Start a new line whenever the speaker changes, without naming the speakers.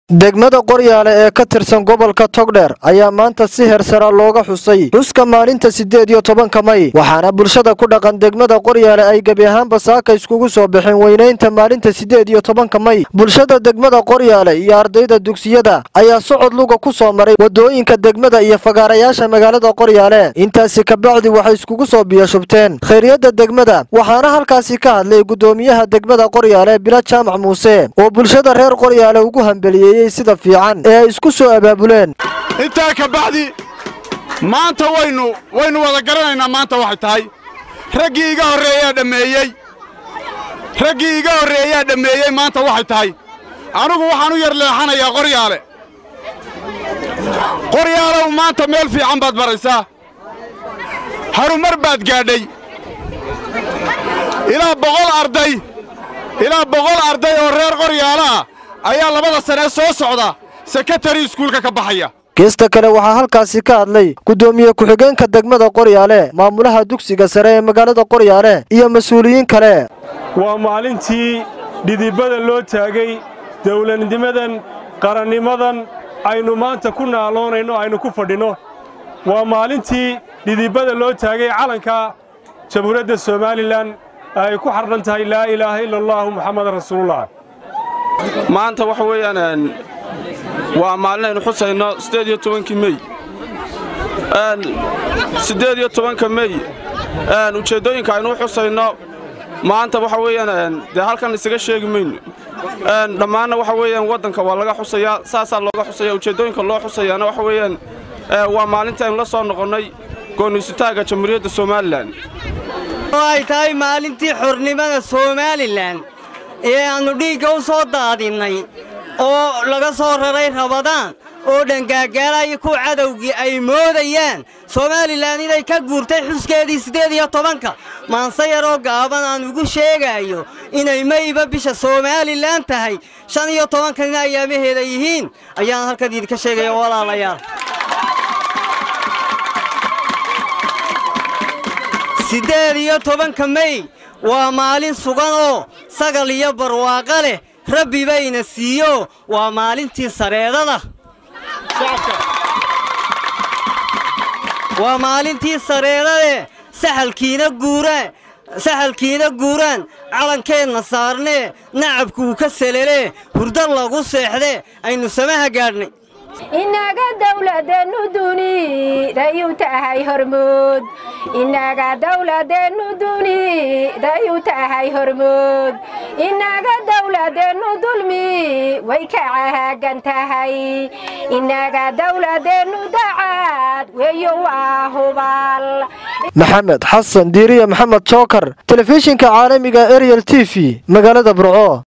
degmada qoryaale ee ka tirsan gobolka togdheer ayaa maanta si heersara looga xusay xuska maalinta siddeed iyo tobanka may waxaana bulshada ku dhaqan degmada qoryaale ay gebi ahaanba saaka iskugu soo baxeen weynaynta maalinta siddeed iyo tobanka may bulshada degmada qoryaale iyo ardayda dugsiyada ayaa socod luga ku soo maray waddooyinka degmada iyo fagaarayaasha magaalada qoryaale intaasi kabacdi waxay iskugu soo biyashubteen khayryadda degmada waxaana halkaasi ka hadlay guddoomiyaha degmada qoryaale bila jaamac muuse oo bulshada reer qoryaale ugu hambeliyey sida fiican ee ay isku soo abaabuleen
intaa ka bacdi maanta waynu waynu wada garanaynaa maanta waxay tahay raggii iga horreeyaa dhammeeyey raggii iga horreeyaa dhammeeyey maanta waxay tahay anigu waxaan u yar leexanayaa qoryaale qoryaalow maanta meel fiican baad maraysaa harumar baad gaadhay ilaa boqol arday ilaa boqol arday oo reer qoryaala ah ayaa labada sanee soo socda sekatari iskuulka ka baxaya
geesta kale waxaa halkaasi ka hadlay guddoomiye ku-xigeenka degmada qoryaale maamulaha dugsiga sare ee magaalada qoryaale iyo mas-uuliyiin kale
waa maalintii dhidibada loo taagay dawladnimadan qarannimadan aynu maanta ku naaloonayno aynu ku fadhinno waa maalintii dhidibada loo taagay calanka jamhuuriyadda somalilan ay ku xardhan tahay laa ilaaha ila allaahu muxammadan rasuulullah
maanta waxa weeyaan waa maalin aynu xusayno siddeed iyo tobankii mey siddeed iyo tobanka mey ujeeddooyinka aynu u xusayno maanta waxa weeyaan dee halkan isaga sheegi mayno dhammaanna waxa weeyaan waddanka waa laga xusayaa saasaa looga xusaya ujeeddooyinka loo xusayaana waxa weeyaan waa maalinta aynu la soo noqonnay goonniisutaagga jamhuuriyadda somalilan
oo ay tahay maalintii xornimada somalilan ee aannu dhiigga u soo daadinnay oo laga soo raray rabadaan oo dhangaagaalaaya kuwa cadowgii ay moodayaan somalilan inay ka guurtay xuskeedii siddeed iyo tobanka maanse yaroo gaaban aan ugu sheegaayo inay mayba bisha somalilan tahay shan iyo tobankanina ayaamaheeda yihiin ayaan halkan idinka sheegaya walaalayaal siddeed iyo tobanka mey waa maalin sugan oo sagal iyo barwaaqa leh rabbi bayna siiyo waa maalintii sareedada waa maalintii sareedadeh saxalkiina guuraan saxalkiina guuraan calankeenna saarnee nacabkuu ka selelee hurdo lagu seexdee aynu samaha gaadhnay
inaga dawladeennu dunidayuu tahay hormood inaga dawladeennu dunidayuu tahay hormood inaga dawladeennu dulmi way ka caagan tahay inaga dawladeennu dacad weeyo waa hubaal
maxamed xasan diiriye maxamed jookar telefishinka caalamiga ariel t v magaalada burco